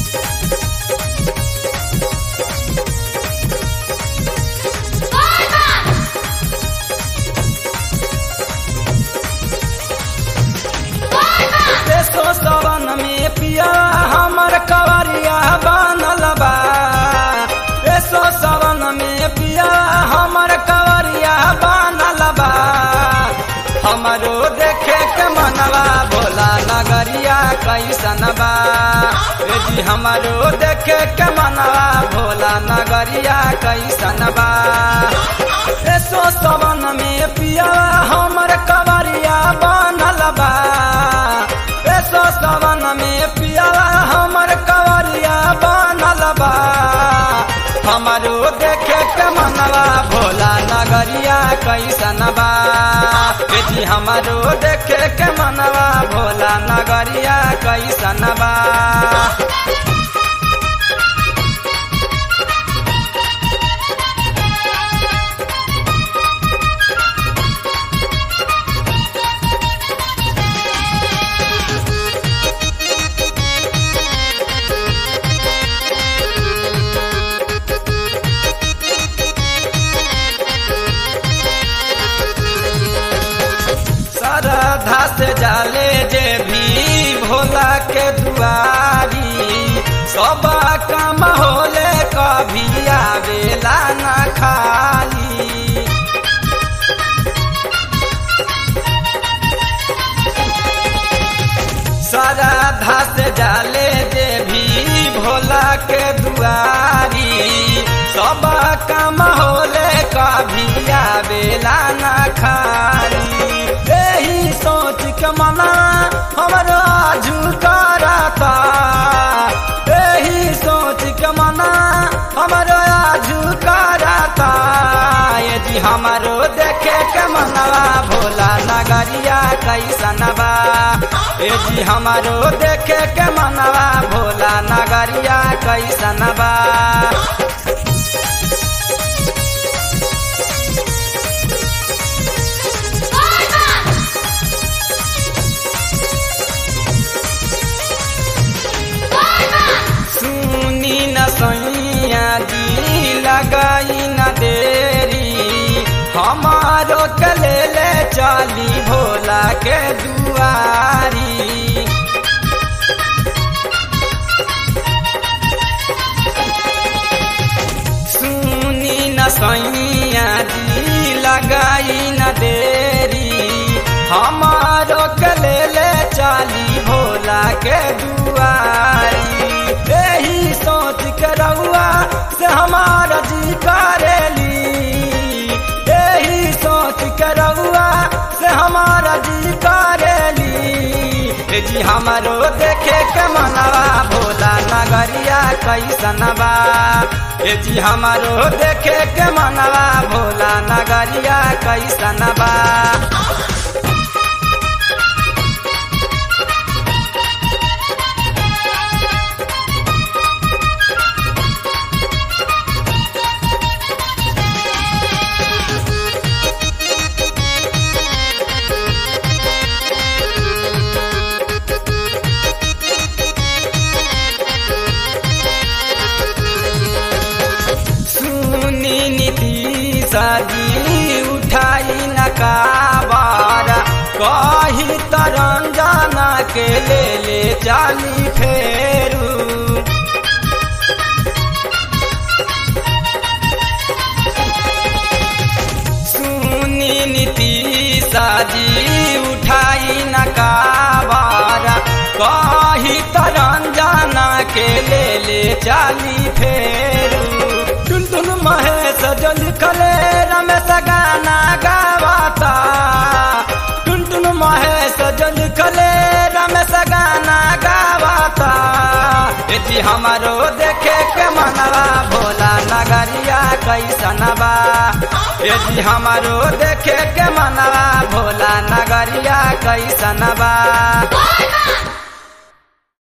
देशो सवन में पिया हमर कवरिया बनल बा देशो सवन में पिया हमर कवरिया बनल बा हमरो देखे के मनवा भोला नगरिया कैसन बा ए जी हमरो देखे के मनवा भोला नगरिया कैसन बा देशो सवन में पिया हमर कवरिया बनल बा एसो सवन में पियावा हमर कवरिया बनल बा हमरो देखे के मनवा भोला नगरिया कैसन बा बेटी हमरो देखे के मनवा भोला नगरिया कैसन बा श्रद्धा से जाले जे भी भोला के दुआरी सब काम होले कभी आवेला ना खाली श्रद्धा से जाले जे भी भोला के दुआरी सब काम होले कभी आवेला ना खाली यही सोच के मना हमरो झुकरता यही सोच के मना हमरो झुकरता ये जी हमरो देखे के मनवा भोला नगरिया कैसन बा ए जी हमारो देखे के मनवा भोला नगरिया कैसन बा सुनी न सैया जी लगाई न देरी हमारो के ले ले चली भोला के दुआरी सुनी न सैया जी लगाई न देरी हमारो के ले ले चली भोला के दुआरी यही सोच के रहुआ से हमारा जी करेली यही सोच के रहुआ से हमारा जी करेली ए जी हमारो देखे के मनवा भोला नगरिया कैसन बा ए जी हमारो देखे के मनवा भोला नगरिया कैसन बा सुनी नीति सजी उठाई न काबार कही तरंजना के ले ले चाली फेरू सुनी नीति सजी उठाई न काबार कही तरंजना के ले ले चाली फेरू टुन टुन महेश जो लिखले रमेश गाना गावाता टुन टुन महेश जो लिखले रमेश गाना गावाता यदि हमारो देखे के मनवा भोला नगरिया कैसन बा यदि हमारो देखे के मनवा भोला नगरिया कैसन बा